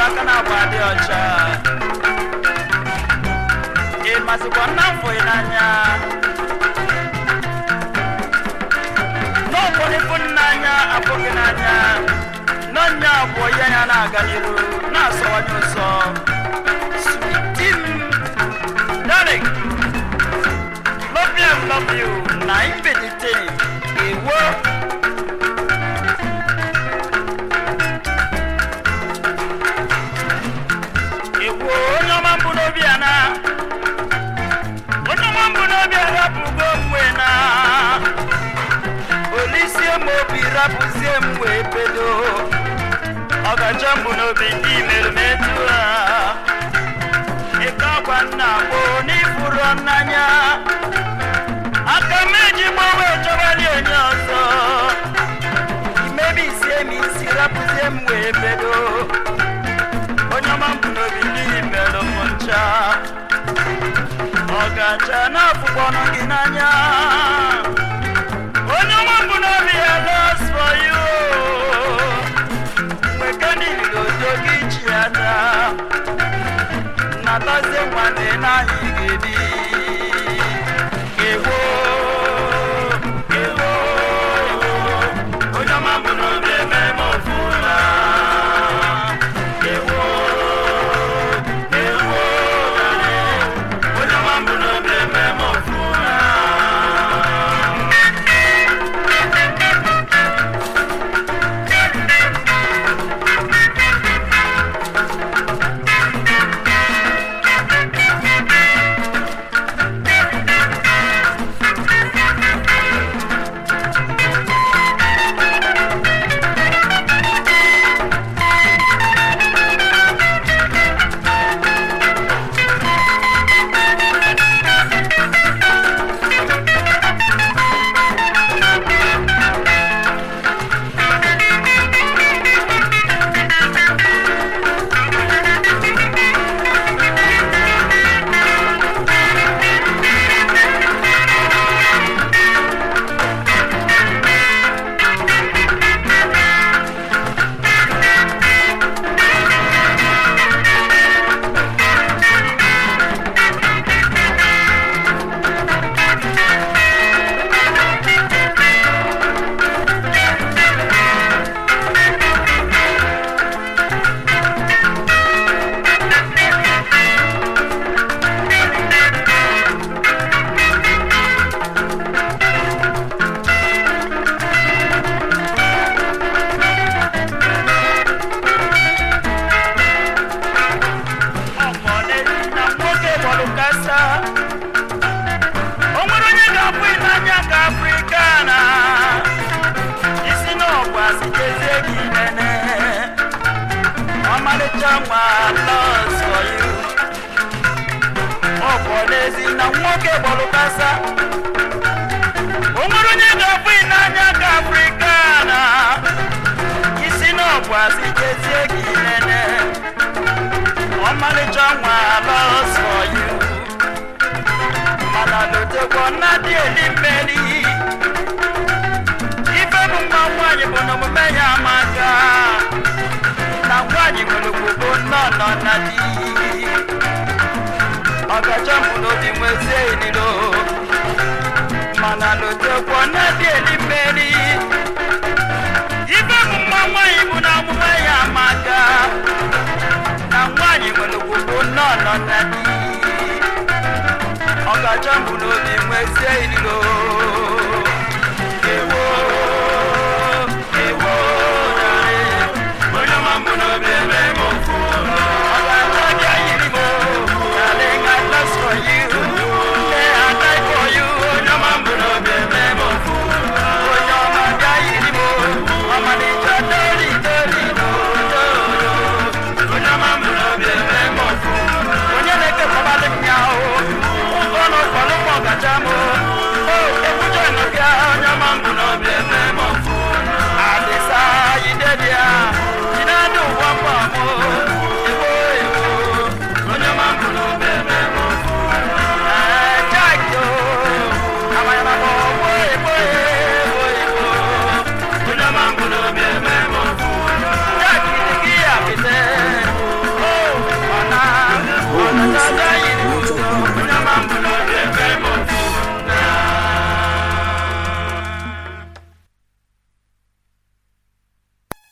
aka na-agba dị ọcha ị masịkwa nna m fụghị n'anya n'ụfọdụ ịfụ n'anya afụghị n'anya n'ọnya abụọ ya ya na-aga n'iru na-asọwanye ụsọ Sweetie m, darling, love you, love you, na imbedite ewo ewo onye ọma mbụ n'obi ya na onye ọma mbụ n'obi arapụgo mwe na olisie m obi rapụzie m wee pedo ọgacha mbụ n'obi ndị merụ m etu ha ịka akwa nna gboo n'ifuru n'anya aka m eji gbanwe chọbali onye ọzọ imebisie m isi rapụzie m wee pedo onye ọma mbụ n'obi ndị merụ m ncha ọgacha na-afụkpọnụ gị n'anya onye ọma mbụ n'obi ya lost for you mekanik odo gị ji ya taa natazie nwanne n'ahị ga-ebi ewo ewo ewo onye ọma mbụ n'obi eme m ọfụla ewo ewo onye ọma mbụ n'obi eme m ọfụla ọmọdé na nwoke gbọrọ kasa o nwere onye ga-abụ n'anya ka afrịka na isi n'ọgwa sitezie gị nene ọmalịcha nwa los for you ọ bụ n'ezi na nwoke gbọrọ kasa o nwere onye ga-abụ n'anya ka afrịka na isi n'ọgwa sitezie gị nene ọmalịcha nwa los for you mana lotekwa nna dị eli mmeri ife bụ mma nwaanyị bụ na omume ya amaka na nwaanyị nwere ogbogbo nnọọ nọ na di ọgacha mbụ n'obi nwezie ililo mana lotekwa nna dị eli mmeri ife bụ mma nwaanyị bụ na omume ya amaka na nwaanyị nwere ogbogbo nnọọ nọ na di ọgacha mbụ n'obi nwezie ililo